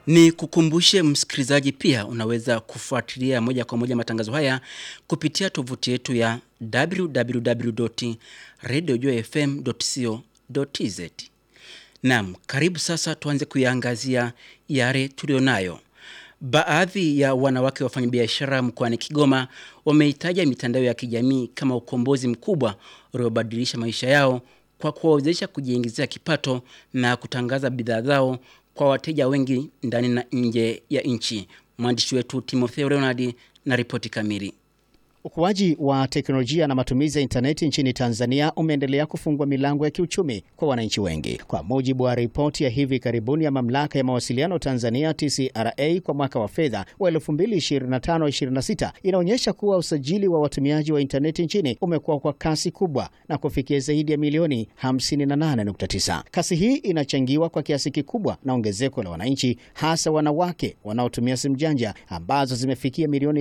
Ni kukumbushe msikilizaji pia unaweza kufuatilia moja kwa moja matangazo haya kupitia tovuti yetu ya www.radiojfm.co.tz. Naam, karibu sasa tuanze kuiangazia yale tulionayo. Baadhi ya wanawake wafanyabiashara mkoani Kigoma wameitaja mitandao ya kijamii kama ukombozi mkubwa uliobadilisha maisha yao kwa kuwawezesha kujiingizia kipato na kutangaza bidhaa zao kwa wateja wengi ndani na nje ya nchi. Mwandishi wetu Timotheo Leonard na ripoti kamili. Ukuaji wa teknolojia na matumizi ya intaneti nchini Tanzania umeendelea kufungua milango ya kiuchumi kwa wananchi wengi. Kwa mujibu wa ripoti ya hivi karibuni ya Mamlaka ya Mawasiliano Tanzania TCRA kwa mwaka wa fedha wa 2025/26 inaonyesha kuwa usajili wa watumiaji wa intaneti nchini umekuwa kwa kasi kubwa na kufikia zaidi ya milioni 58.9. Kasi hii inachangiwa kwa kiasi kikubwa na ongezeko la wananchi, hasa wanawake wanaotumia simu janja ambazo zimefikia milioni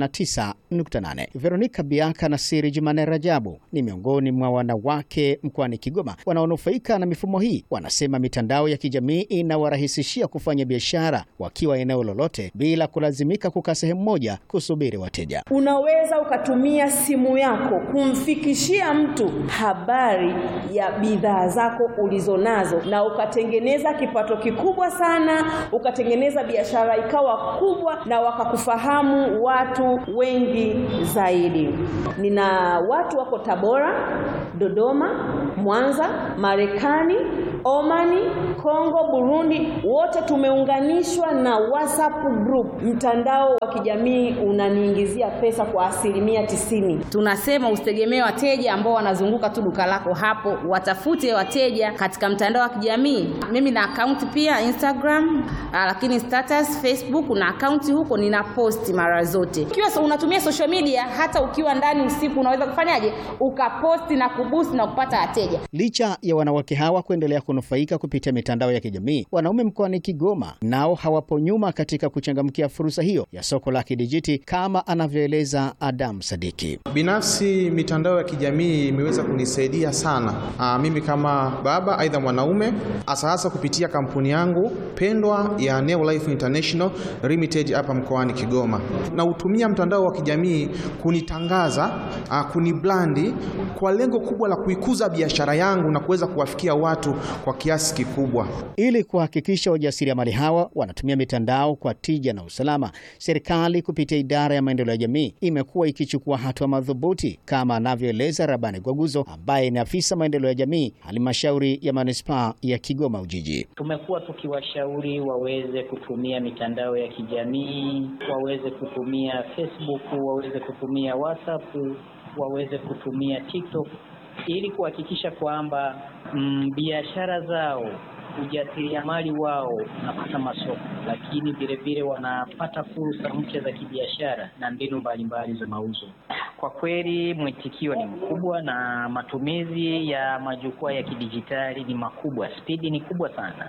29.8. Veronica Biaka na Siri Jumane Rajabu ni miongoni mwa wanawake mkoani Kigoma wanaonufaika na mifumo hii. Wanasema mitandao ya kijamii inawarahisishia kufanya biashara wakiwa eneo lolote bila kulazimika kukaa sehemu moja kusubiri wateja. Unaweza ukatumia simu yako kumfikishia mtu habari ya bidhaa zako ulizonazo na ukatengeneza kipato kikubwa sana, ukatengeneza biashara ikawa kubwa na wakakufahamu watu wengi zaidi. Nina watu wako Tabora, Dodoma, Mwanza, Marekani, Omani, Kongo, Burundi, wote tumeunganishwa na WhatsApp group. Mtandao wa kijamii unaniingizia pesa kwa asilimia tisini. Tunasema usitegemee wateja ambao wanazunguka tu duka lako hapo, watafute wateja katika mtandao wa kijamii. Mimi na akaunti pia Instagram, lakini status Facebook na akaunti huko nina posti mara zote. Ikiwa unatumia social media, hata ukiwa ndani usiku unaweza kufanyaje, ukaposti na kubusi na kupata wateja. Licha ya wanawake hawa kuendelea kunufaika kupitia mitandao ya kijamii, wanaume mkoani Kigoma nao hawapo nyuma katika kuchangamkia fursa hiyo ya soko la kidijiti kama anavyoeleza Adam Sadiki. Binafsi, mitandao ya kijamii imeweza kunisaidia sana aa, mimi kama baba aidha mwanaume, hasa hasa kupitia kampuni yangu pendwa ya Neo Life International Limited hapa mkoani Kigoma, na utumia mtandao wa kijamii kunitangaza, aa, kuniblandi kwa lengo kubwa la kuikuza biashara yangu na kuweza kuwafikia watu kwa kiasi kikubwa. Ili kuhakikisha wajasiriamali hawa wanatumia mitandao kwa tija na usalama, serikali kupitia idara ya maendeleo ya jamii imekuwa ikichukua hatua madhubuti kama anavyoeleza Rabani Gwaguzo ambaye ni afisa maendeleo ya jamii halmashauri ya manispaa ya Kigoma Ujiji. Tumekuwa tukiwashauri waweze kutumia mitandao ya kijamii, waweze kutumia Facebook, waweze kutumia WhatsApp, waweze kutumia TikTok ili kuhakikisha kwamba mm, biashara zao ujasiriamali wao unapata masoko, lakini vile vile wanapata fursa mpya za kibiashara na mbinu mbalimbali za mauzo. Kwa kweli mwitikio ni mkubwa na matumizi ya majukwaa ya kidijitali ni makubwa, spidi ni kubwa sana,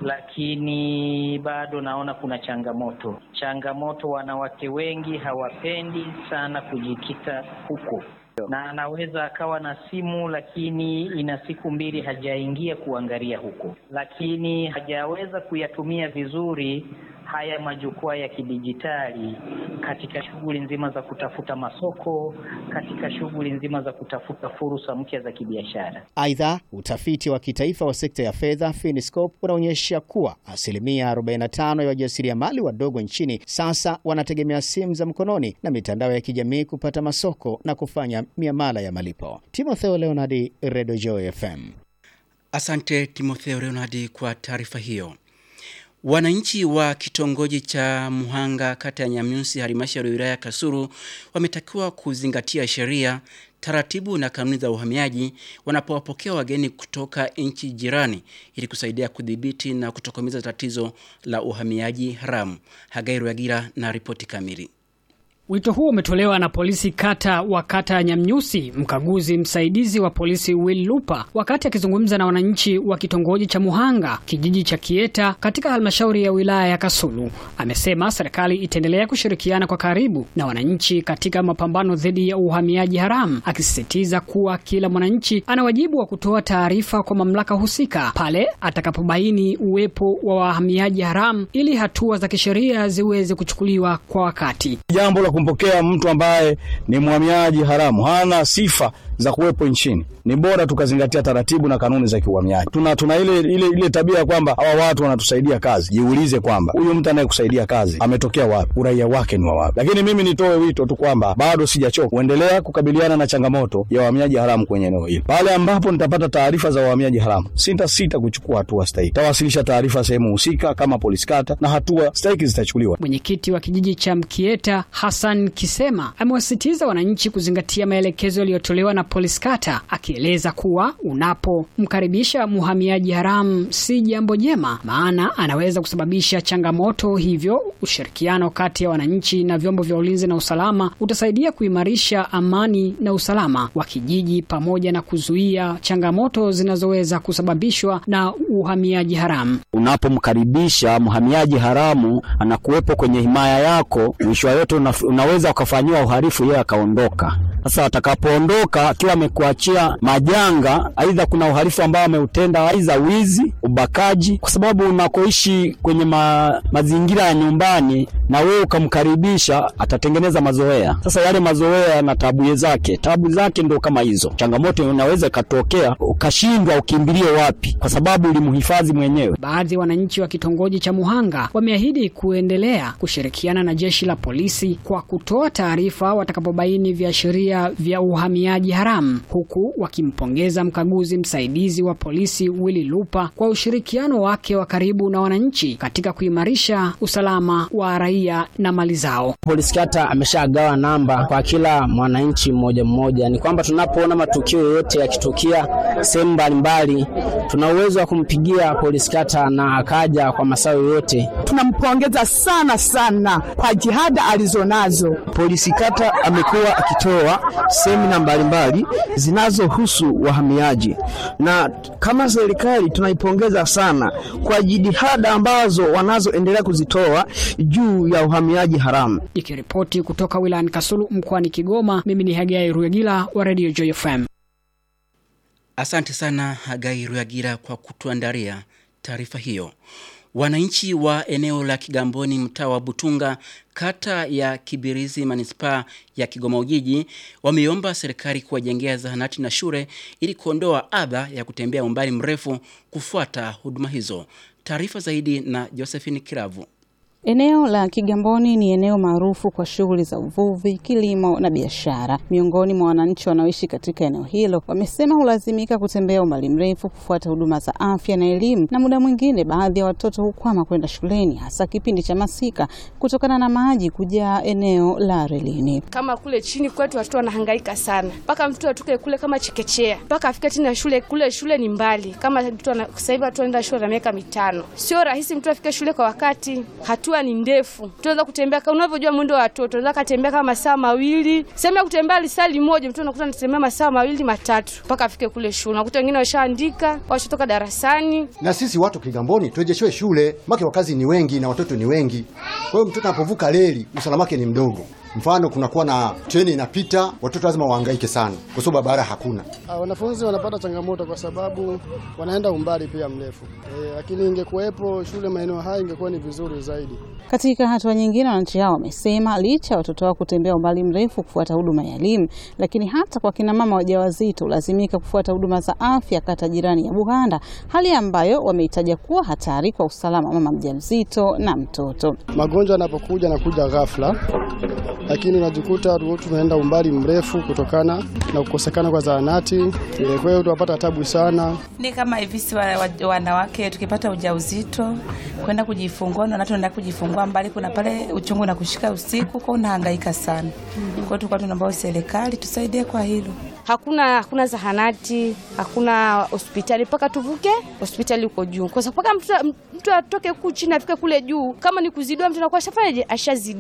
lakini bado naona kuna changamoto. Changamoto, wanawake wengi hawapendi sana kujikita huko na anaweza akawa na simu lakini ina siku mbili hajaingia kuangalia huko, lakini hajaweza kuyatumia vizuri haya majukwaa ya kidijitali katika shughuli nzima za kutafuta masoko, katika shughuli nzima za kutafuta fursa mpya za kibiashara. Aidha, utafiti wa kitaifa wa sekta ya fedha Finiscope unaonyesha kuwa asilimia 45 ya wajasiriamali wadogo nchini sasa wanategemea simu za mkononi na mitandao ya kijamii kupata masoko na kufanya miamala ya malipo. Timotheo Leonardi, Redio Joy FM. Asante Timotheo Leonardi kwa taarifa hiyo. Wananchi wa kitongoji cha Muhanga kata ya Nyamyusi halmashauri ya wilaya ya Kasulu wametakiwa kuzingatia sheria, taratibu na kanuni za uhamiaji wanapowapokea wageni kutoka nchi jirani ili kusaidia kudhibiti na kutokomeza tatizo la uhamiaji haramu. Hagai Rwagira na ripoti kamili. Wito huo umetolewa na polisi kata wa kata ya Nyamnyusi, mkaguzi msaidizi wa polisi Will Lupa, wakati akizungumza na wananchi wa kitongoji cha Muhanga, kijiji cha Kieta, katika halmashauri ya wilaya ya Kasulu. Amesema serikali itaendelea kushirikiana kwa karibu na wananchi katika mapambano dhidi ya uhamiaji haramu, akisisitiza kuwa kila mwananchi ana wajibu wa kutoa taarifa kwa mamlaka husika pale atakapobaini uwepo wa wahamiaji haramu ili hatua za kisheria ziweze kuchukuliwa kwa wakati. Jambo la kumpokea mtu ambaye ni mhamiaji haramu hana sifa za kuwepo nchini, ni bora tukazingatia taratibu na kanuni za kiuhamiaji. Tuna, tuna ile, ile, ile tabia ya kwamba hawa watu wanatusaidia kazi. Jiulize kwamba huyu mtu anayekusaidia kazi ametokea wapi, uraia wake ni wa wapi? Lakini mimi nitoe wito tu kwamba bado sijachoka kuendelea kukabiliana na changamoto ya wahamiaji haramu kwenye eneo hili. Pale ambapo nitapata taarifa za wahamiaji haramu, sita sita kuchukua hatua stahiki. Tawasilisha taarifa sehemu husika kama polisi kata, na hatua stahiki zitachukuliwa. Mwenyekiti wa kijiji cha Mkieta Hassan Kisema amewasisitiza wananchi kuzingatia maelekezo yaliyotolewa na polisi kata, akieleza kuwa unapomkaribisha mhamiaji haramu si jambo jema, maana anaweza kusababisha changamoto. Hivyo ushirikiano kati ya wananchi na vyombo vya ulinzi na usalama utasaidia kuimarisha amani na usalama wa kijiji pamoja na kuzuia changamoto zinazoweza kusababishwa na uhamiaji haramu. Unapomkaribisha mhamiaji haramu anakuwepo kwenye himaya yako, mwisho wa yote una, unaweza ukafanyiwa uhalifu, yeye akaondoka. Sasa atakapoondoka akiwa amekuachia majanga, aidha kuna uhalifu ambao ameutenda, aidha wizi, ubakaji, kwa sababu unakoishi kwenye ma, mazingira ya nyumbani na wewe ukamkaribisha, atatengeneza mazoea. Sasa yale mazoea na tabu zake, tabu zake ndio kama hizo. Changamoto inaweza ikatokea, ukashindwa ukimbilie wapi, kwa sababu ulimhifadhi mwenyewe. Baadhi ya wananchi wa kitongoji cha Muhanga wameahidi kuendelea kushirikiana na jeshi la polisi kwa kutoa taarifa watakapobaini viashiria vya uhamiaji haramu, huku wakimpongeza mkaguzi msaidizi wa polisi Willy Lupa kwa ushirikiano wake wa karibu na wananchi katika kuimarisha usalama wa raia na mali zao. Polisi kata ameshagawa namba kwa kila mwananchi mmoja mmoja. Ni kwamba tunapoona matukio yoyote yakitukia sehemu mbalimbali, tuna uwezo wa kumpigia polisi kata na akaja kwa masaa yoyote. Tunampongeza sana sana kwa jihada alizonazo. Polisi kata amekuwa akitoa semina mbalimbali zinazohusu wahamiaji, na kama serikali tunaipongeza sana kwa jitihada ambazo wanazoendelea kuzitoa juu ya uhamiaji haramu. Ikiripoti kutoka wilayani Kasulu mkoani Kigoma, mimi ni Hagai Ruegila wa Radio Joy FM. Asante sana Hagai Ruagira kwa kutuandalia taarifa hiyo. Wananchi wa eneo la Kigamboni, mtaa wa Butunga, kata ya Kibirizi, manispaa ya Kigoma Ujiji, wameomba serikali kuwajengea zahanati na shule ili kuondoa adha ya kutembea umbali mrefu kufuata huduma hizo. Taarifa zaidi na Josephine Kiravu. Eneo la Kigamboni ni eneo maarufu kwa shughuli za uvuvi, kilimo na biashara. Miongoni mwa wananchi wanaoishi katika eneo hilo wamesema hulazimika kutembea umbali mrefu kufuata huduma za afya na elimu, na muda mwingine baadhi ya watoto hukwama kwenda shuleni, hasa kipindi cha masika kutokana na maji kujaa eneo la relini. Kama kule chini kwetu watoto wanahangaika sana, mpaka mtoto atoke kule kama chekechea mpaka afike chini ya shule. Kule shule ni mbali, kama mtu sasa hivi watu wanaenda shule na miaka mitano, sio rahisi mtu afike shule kwa wakati. Hatu ni ndefu, tunaweza kutembea kama unavyojua mwendo wa watoto, unaweza kutembea kama masaa mawili, sehemu ya kutembea lisali moja, mtu anakuta anatembea masaa mawili matatu mpaka afike kule shule. Unakuta wengine washaandika washatoka darasani. Na sisi watu Kigamboni turejeshwe shule, make wakazi ni wengi na watoto ni wengi. Kwa hiyo mtoto anapovuka reli usalama wake ni mdogo. Mfano, kunakuwa na treni inapita, watoto lazima wahangaike sana kwa sababu barabara hakuna. Wanafunzi wanapata changamoto kwa sababu wanaenda umbali pia mrefu e, lakini ingekuwepo shule maeneo haya ingekuwa ni vizuri zaidi. Katika hatua nyingine, wananchi hao wamesema licha ya watoto wao kutembea umbali mrefu kufuata huduma ya elimu, lakini hata kwa kina mama wajawazito lazimika kufuata huduma za afya kata jirani ya Buganda, hali ambayo wameitaja kuwa hatari kwa usalama wa mama mjamzito na mtoto. Magonjwa yanapokuja nakuja ghafla lakini unajikuta tunaenda umbali mrefu kutokana na kukosekana kwa zahanati. Kwa hiyo tunapata tabu sana. Ni kama hivi si wanawake tukipata ujauzito kwenda kujifungua na tunaenda kujifungua mbali, kuna pale uchungu na kushika usiku, kwa unahangaika sana. Kwa hiyo tulikuwa tunaomba serikali tusaidie kwa hilo. Hakuna hakuna zahanati, hakuna hospitali mpaka tuvuke hospitali huko juu, kwa sababu mpaka mtu mtu atoke huku chini afike kule juu. Kama ni kuzidiwa, mtu anakuwa ashafanyaje? Ashazidiwa.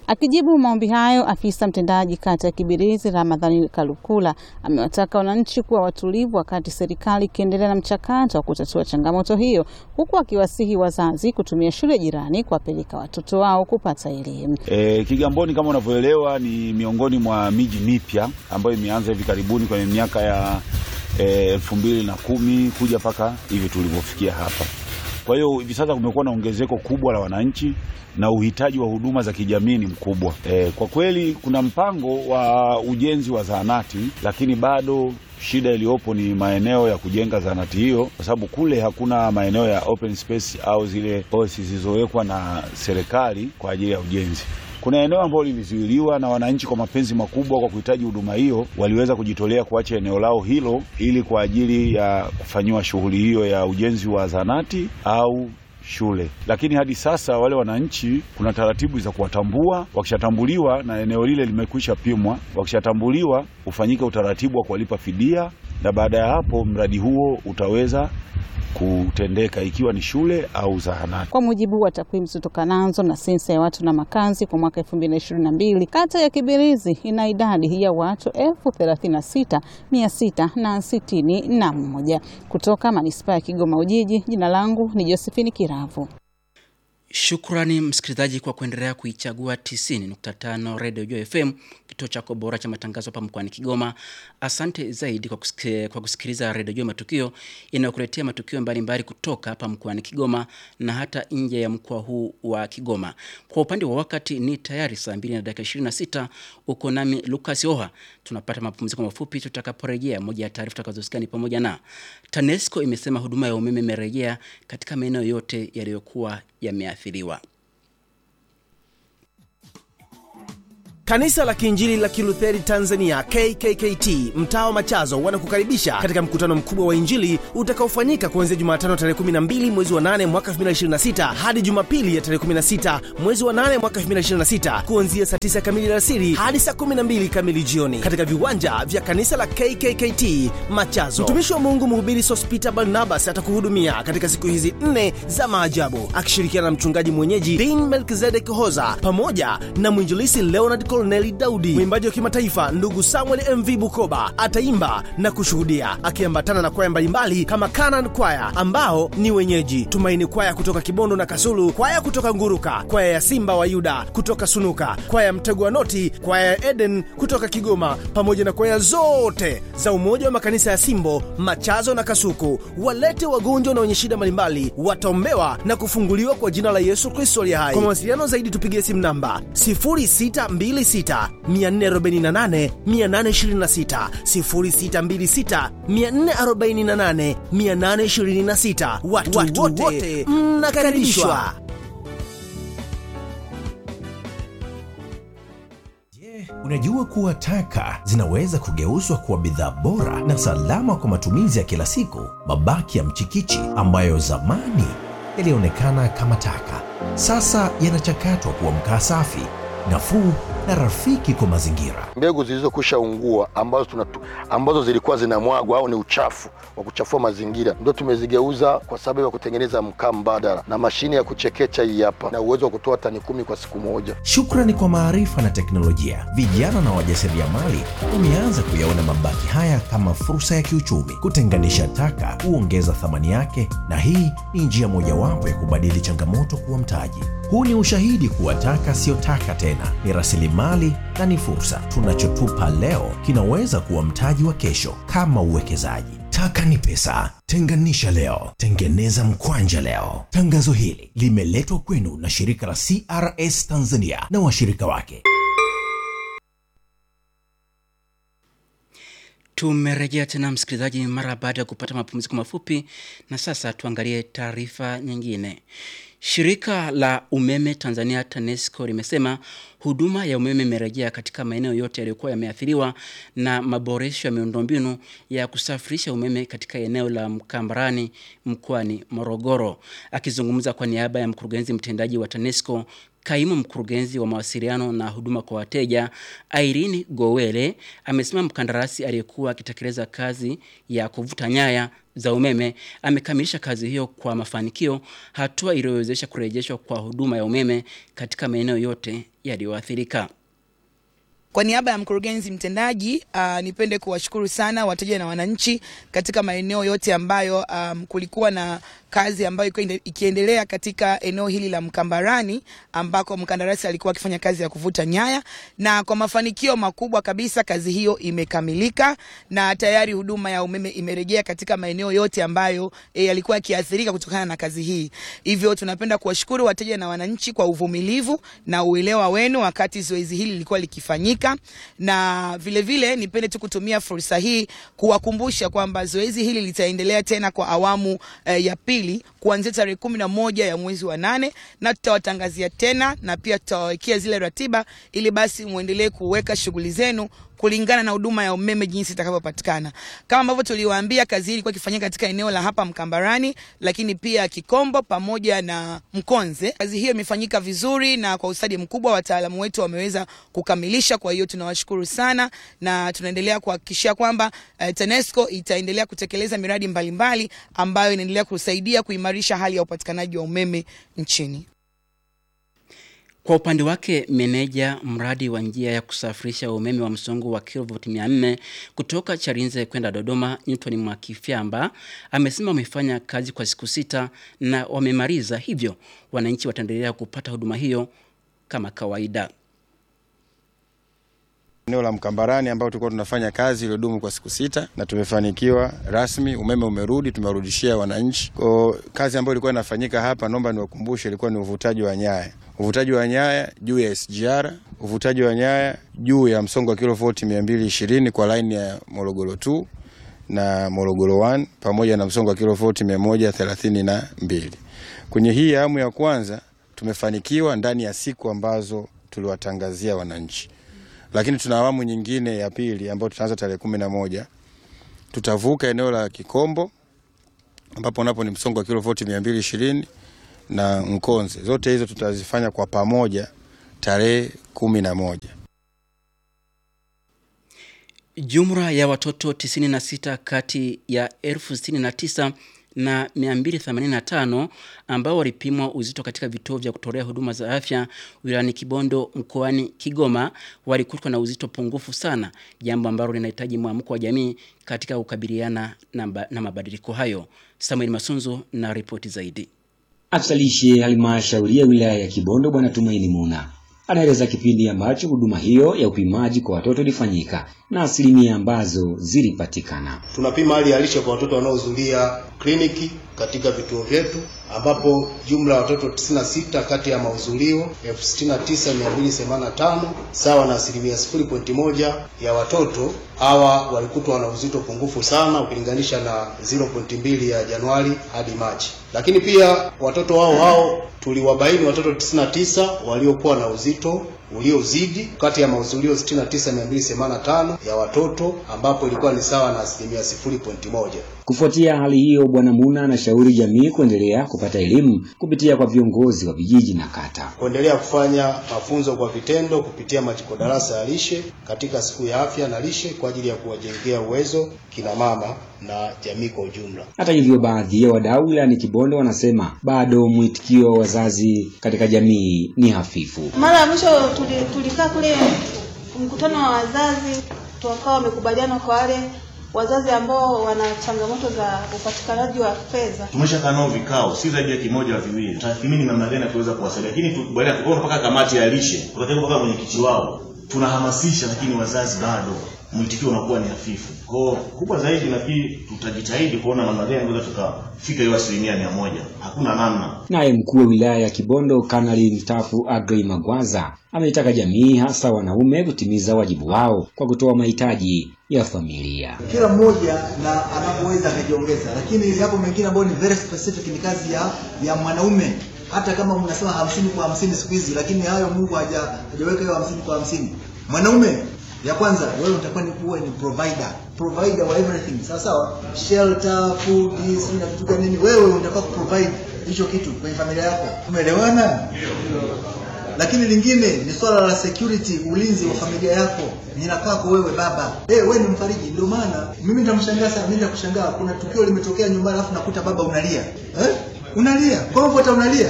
Akijibu maombi hayo, afisa mtendaji kata ya Kibirizi Ramadhani Kalukula amewataka wananchi kuwa watulivu wakati serikali ikiendelea na mchakato wa kutatua changamoto hiyo, huku akiwasihi wazazi kutumia shule jirani kuwapeleka watoto wao kupata elimu. E, Kigamboni kama unavyoelewa ni miongoni mwa miji mipya ambayo imeanza hivi karibuni kwenye miaka ya elfu mbili na kumi kuja mpaka hivi tulivyofikia hapa. Kwa hiyo hivi sasa kumekuwa na ongezeko kubwa la wananchi na uhitaji wa huduma za kijamii ni mkubwa. E, kwa kweli kuna mpango wa ujenzi wa zahanati, lakini bado shida iliyopo ni maeneo ya kujenga zahanati hiyo, kwa sababu kule hakuna maeneo ya open space au zile policy zilizowekwa na serikali kwa ajili ya ujenzi. Kuna eneo ambalo lilizuiliwa na wananchi kwa mapenzi makubwa, kwa kuhitaji huduma hiyo, waliweza kujitolea kuacha eneo lao hilo ili kwa ajili ya kufanyiwa shughuli hiyo ya ujenzi wa zahanati au shule. Lakini hadi sasa wale wananchi, kuna taratibu za kuwatambua. Wakishatambuliwa na eneo lile limekwisha pimwa, wakishatambuliwa ufanyike utaratibu wa kuwalipa fidia, na baada ya hapo mradi huo utaweza kutendeka ikiwa ni shule au zahanati. Kwa mujibu wa takwimu zitokanazo na sensa ya watu na makazi kwa mwaka 2022, kata ya Kibirizi ina idadi ya watu elfu thelathini na sita mia sita na sitini na mmoja. Kutoka manispaa ya Kigoma Ujiji, jina langu ni Josephine Kiravu. Shukrani msikilizaji kwa kuendelea kuichagua 90.5 Radio Joy FM, kituo chako bora cha matangazo hapa mkoani Kigoma. Asante zaidi kwa, kusike, kwa kusikiliza Radio Joy Matukio inayokuletea matukio mbalimbali kutoka hapa mkoani Kigoma na hata nje ya mkoa huu wa Kigoma. Kwa upande wa wakati ni tayari saa 2 na dakika 26. Uko nami Lucas Oha. Tunapata mapumziko mafupi, tutakaporejea moja ya taarifa tutakazosikia ni pamoja na TANESCO imesema huduma ya umeme imerejea katika maeneo yote yaliyokuwa yameathiriwa. Kanisa la Kiinjili la Kilutheri Tanzania KKKT mtaa wa Machazo wanakukaribisha katika mkutano mkubwa wa Injili utakaofanyika kuanzia Jumatano tarehe 12 mwezi wa 8 mwaka 2026 hadi Jumapili ya tarehe 16 mwezi wa 8 mwaka 2026 kuanzia saa 9 kamili alasiri hadi saa 12 kamili jioni katika viwanja vya kanisa la KKKT Machazo. Mtumishi wa Mungu mhubiri Sospita Barnabas atakuhudumia katika siku hizi nne za maajabu akishirikiana na mchungaji mwenyeji Dean Melkizedek Hoza pamoja na mwinjilisi Leonard Kolneli Daudi. Mwimbaji wa kimataifa ndugu Samuel MV Bukoba ataimba na kushuhudia akiambatana na kwaya mbalimbali kama Canaan Kwaya ambao ni wenyeji, Tumaini Kwaya kutoka Kibondo na Kasulu, kwaya kutoka Nguruka, kwaya ya Simba wa Yuda kutoka Sunuka, kwaya ya Mtego wa Noti, kwaya ya Eden kutoka Kigoma, pamoja na kwaya zote za Umoja wa Makanisa ya Simbo, Machazo na Kasuku. Walete wagonjwa na wenye shida mbalimbali, wataombewa na kufunguliwa kwa jina la Yesu Kristo aliye hai. Kwa mawasiliano zaidi tupigie simu namba 0626 448 826 0626 448 826. Watu, watu wote mnakaribishwa. Unajua kuwa taka zinaweza kugeuzwa kuwa bidhaa bora na salama kwa matumizi ya kila siku. Mabaki ya mchikichi ambayo zamani yalionekana kama taka, sasa yanachakatwa kuwa mkaa safi, nafuu na rafiki kwa mazingira. Mbegu zilizokwisha ungua ambazo, tunatu, ambazo zilikuwa zinamwagwa au ni uchafu wa kuchafua mazingira ndio tumezigeuza kwa sababu ya kutengeneza mkaa mbadala, na mashine ya kuchekecha hii hapa na uwezo wa kutoa tani kumi kwa siku moja. Shukrani kwa maarifa na teknolojia, vijana na wajasiriamali wameanza kuyaona mabaki haya kama fursa ya kiuchumi. Kutenganisha taka huongeza thamani yake, na hii ni njia mojawapo ya kubadili changamoto kuwa mtaji. Huu ni ushahidi kuwa taka siyo taka tena, ni rasilimali na ni fursa. Tunachotupa leo kinaweza kuwa mtaji wa kesho, kama uwekezaji. Taka ni pesa. Tenganisha leo, tengeneza mkwanja leo. Tangazo hili limeletwa kwenu na shirika la CRS Tanzania na washirika wake. Tumerejea tena msikilizaji, mara baada ya kupata mapumziko mafupi, na sasa tuangalie taarifa nyingine. Shirika la umeme Tanzania TANESCO limesema huduma ya umeme imerejea katika maeneo yote yaliyokuwa yameathiriwa na maboresho ya miundombinu ya kusafirisha umeme katika eneo la Mkambarani mkoani Morogoro. Akizungumza kwa niaba ya mkurugenzi mtendaji wa TANESCO Kaimu mkurugenzi wa mawasiliano na huduma kwa wateja Irene Gowele amesema mkandarasi aliyekuwa akitekeleza kazi ya kuvuta nyaya za umeme amekamilisha kazi hiyo kwa mafanikio, hatua iliyowezesha kurejeshwa kwa huduma ya umeme katika maeneo yote yaliyoathirika. Kwa niaba ya mkurugenzi mtendaji uh, nipende kuwashukuru sana wateja na wananchi katika maeneo yote ambayo um, kulikuwa na kazi ambayo ilikuwa ikiendelea katika eneo hili la Mkambarani ambako mkandarasi alikuwa akifanya kazi ya kuvuta nyaya, na kwa mafanikio makubwa kabisa kazi hiyo imekamilika na tayari huduma ya umeme imerejea katika maeneo yote ambayo e, yalikuwa yakiathirika kutokana na kazi hii. Hivyo tunapenda kuwashukuru wateja na wananchi kwa uvumilivu na uelewa wenu wakati zoezi hili lilikuwa likifanyika, na vile vile nipende tu kutumia fursa hii kuwakumbusha kwamba zoezi hili litaendelea tena kwa awamu eh, ya pili kuanzia tarehe kumi na moja ya mwezi wa nane na tutawatangazia tena na pia tutawawekea zile ratiba ili basi muendelee kuweka shughuli zenu kulingana na huduma ya umeme jinsi itakavyopatikana. Kama ambavyo tuliwaambia, kazi hii ilikuwa ikifanyika katika eneo la hapa Mkambarani, lakini pia Kikombo pamoja na Mkonze. Kazi hiyo imefanyika vizuri na kwa ustadi mkubwa, wataalamu wetu wameweza kukamilisha. Kwa hiyo tunawashukuru sana na tunaendelea kuhakikishia kwamba uh, TANESCO itaendelea kutekeleza miradi mbalimbali mbali ambayo inaendelea kusaidia kuimarisha hali ya upatikanaji wa umeme nchini. Kwa upande wake meneja mradi wa njia ya kusafirisha umeme wa msongo wa kilovoti 400 kutoka Chalinze kwenda Dodoma, Newton Mwakifyamba amesema wamefanya kazi kwa siku sita na wamemaliza, hivyo wananchi wataendelea kupata huduma hiyo kama kawaida. Eneo la Mkambarani ambao tulikuwa tunafanya kazi iliyodumu kwa siku sita na tumefanikiwa rasmi, umeme umerudi, tumewarudishia wananchi. Kwa kazi ambayo ilikuwa inafanyika hapa, naomba niwakumbushe, ilikuwa ni uvutaji wa nyaya, uvutaji wa nyaya juu ya SGR, uvutaji wa nyaya juu ya msongo wa kilovoti 220 kwa laini ya Morogoro 2 na Morogoro 1 pamoja na msongo wa kilovoti 132. Kwenye hii awamu ya kwanza tumefanikiwa ndani ya siku ambazo tuliwatangazia wananchi lakini tuna awamu nyingine ya pili ambayo tutaanza tarehe kumi na moja. Tutavuka eneo la Kikombo ambapo napo ni msongo wa kilovoti mia mbili ishirini na Nkonze. Zote hizo tutazifanya kwa pamoja tarehe kumi na moja. Jumla ya watoto 96 kati ya elfu 69 na 285 ambao walipimwa uzito katika vituo vya kutolea huduma za afya wilayani Kibondo mkoani Kigoma walikutwa na uzito pungufu sana, jambo ambalo linahitaji mwamko wa jamii katika kukabiliana na, na mabadiliko hayo. Samuel Masunzu na ripoti zaidi. Afisa lishe halmashauri ya wilaya ya Kibondo Bwana Tumaini Muna anaeleza kipindi ambacho huduma hiyo ya upimaji kwa watoto ilifanyika na asilimia ambazo zilipatikana. Tunapima hali ya lishe kwa watoto wanaohudhuria kliniki katika vituo vyetu ambapo jumla ya watoto 96 kati ya mahudhurio 69285 sawa na asilimia 0.1 ya watoto hawa walikutwa wana uzito pungufu sana ukilinganisha na 0.2 ya Januari hadi Machi. Lakini pia watoto hao hao tuliwabaini watoto 99 waliokuwa na uzito uliozidi kati ya mahudhurio 69285 ya watoto ambapo ilikuwa ni sawa na asilimia 0.1. Kufuatia hali hiyo, Bwana Muna anashauri jamii kuendelea kupata elimu kupitia kwa viongozi wa vijiji na kata, kuendelea kufanya mafunzo kwa vitendo kupitia majiko darasa ya lishe katika siku ya afya na lishe kwa ajili ya kuwajengea uwezo kina mama na jamii kwa ujumla. Hata hivyo, baadhi ya wadau wilayani Kibondo wanasema bado mwitikio wa wazazi katika jamii ni hafifu. Mara ya mwisho tuli- tulikaa kule mkutano wa wazazi, tukawa wamekubaliana kwa wale wazazi ambao wana changamoto za upatikanaji wa fedha. tumeshakaa nao vikao si zaidi ya kimoja au viwili, tutathmini namna gani ya kuweza kuwasaidia, lakini tukubaliana tukaona mpaka kamati ya lishe, tukataka mpaka mwenyekiti wao, tunahamasisha, lakini wazazi bado mwitikio unakuwa ni hafifu. Kwa kubwa zaidi, nafikiri tutajitahidi kuona namna gani tunaweza tukafika hiyo asilimia mia moja. Hakuna namna. Naye mkuu wa wilaya ya Kibondo Kanali mstaafu Agrey Magwaza ameitaka jamii hasa wanaume kutimiza wajibu wao kwa kutoa mahitaji ya familia. kila mmoja na anapoweza akajiongeza, lakini yapo mengine ambayo ni very specific, ni kazi ya ya mwanaume. Hata kama mnasema hamsini kwa hamsini siku hizi, lakini hayo Mungu haja hajaweka hiyo hamsini kwa hamsini. Mwanaume ya kwanza, wewe utakuwa ni uwe ni provider provider wa everything, sawa sawa, shelter, food, this na vitu gani nini, wewe unataka kuprovide hicho kitu kwenye familia yako. Umeelewana? lakini lingine ni swala la security, ulinzi wa familia yako nina kwako wewe baba. Eh, wewe ni mfariji. Ndio maana mimi nitamshangaa sana, mimi nitakushangaa. Kuna tukio limetokea nyumbani, alafu nakuta baba unalia eh? Unalia kwa hivyo unalia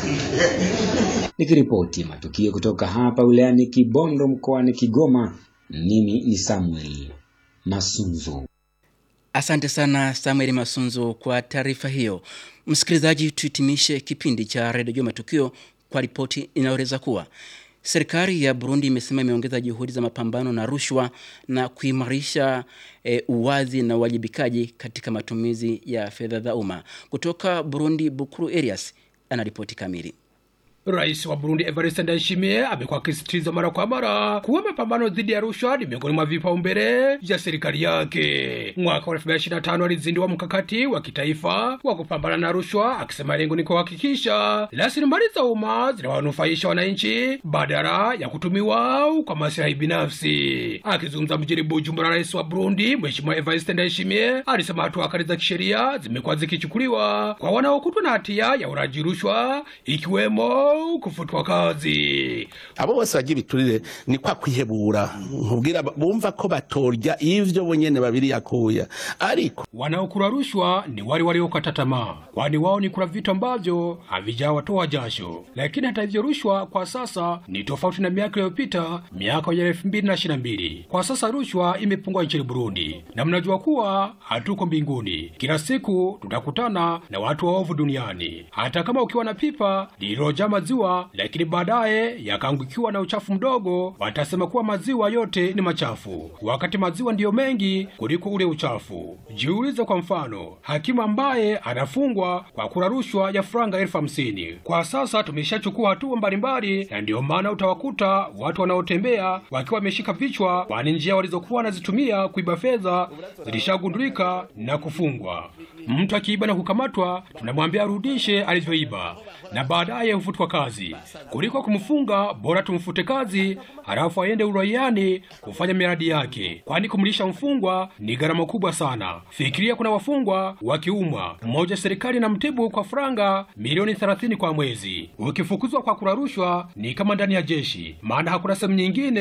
Nikiripoti matukio kutoka hapa wilayani Kibondo mkoani Kigoma, mimi ni Samuel Masunzu. Asante sana Samuel Masunzu kwa taarifa hiyo. Msikilizaji, tuhitimishe kipindi cha redio Jua Matukio kwa ripoti inayoeleza kuwa serikali ya Burundi imesema imeongeza juhudi za mapambano na rushwa na kuimarisha e, uwazi na uwajibikaji katika matumizi ya fedha za umma. Kutoka Burundi, Bukuru Elias anaripoti kamili. Rais wa Burundi Evariste Ndayishimiye amekuwa akisisitiza mara kwa mara kuwa mapambano dhidi ya rushwa ni miongoni mwa vipaumbele vya serikali yake. Mwaka wa 2025 alizindua mkakati wa kitaifa wa kupambana na rushwa, akisema lengo ni kuhakikisha rasilimali za umma zinawanufaisha wananchi badala ya kutumiwa kwa maslahi binafsi. Akizungumza mjini Bujumbura, rais wa Burundi Mheshimiwa Evariste Ndayishimiye alisema hatua kali za kisheria zimekuwa zikichukuliwa kwa wanaokutwa na hatia ya uraji rushwa ikiwemo kufutwa kazi. abo bose bagira ibiturire ni kwa kwihebura nkubwira bumva ko batorya ivyo bonyene babiri yakuya ariko Wanaokula rushwa ni wale waliokata tamaa, kwani wao ni kula vitu ambavyo havijawatoa jasho. Lakini hata hivyo, rushwa kwa sasa ni tofauti na miaka iliyopita, miaka ya elfu mbili na ishirini na mbili. Kwa sasa rushwa imepungua nchini Burundi, na mnajua kuwa hatuko mbinguni. Kila siku tutakutana na watu waovu duniani. Hata kama ukiwa na pipa lililojaa maziwa, lakini baadaye yakaangukiwa na uchafu mdogo, watasema kuwa maziwa yote ni machafu, wakati maziwa ndiyo mengi kuliko ule uchafu. Jiulize kwa mfano, hakimu ambaye anafungwa kwa kula rushwa ya franga elfu hamsini. Kwa sasa tumeshachukua hatua mbalimbali, na ndiyo maana utawakuta watu wanaotembea wakiwa wameshika vichwa, kwani njia walizokuwa wanazitumia kuiba fedha zilishagundulika na kufungwa. Mtu akiiba na kukamatwa, tunamwambia arudishe alivyoiba na baadaye hufutwa kazi. Kuliko kumfunga, bora tumfute kazi, halafu aende uraiani kufanya miradi yake, kwani kumlisha mfungwa ni gharama kubwa sana. Fikiria, kuna wafungwa wakiumwa, mmoja serikali na mtibu kwa franga milioni 30 kwa mwezi. Ukifukuzwa kwa kula rushwa ni kama ndani ya jeshi, maana hakuna sehemu nyingine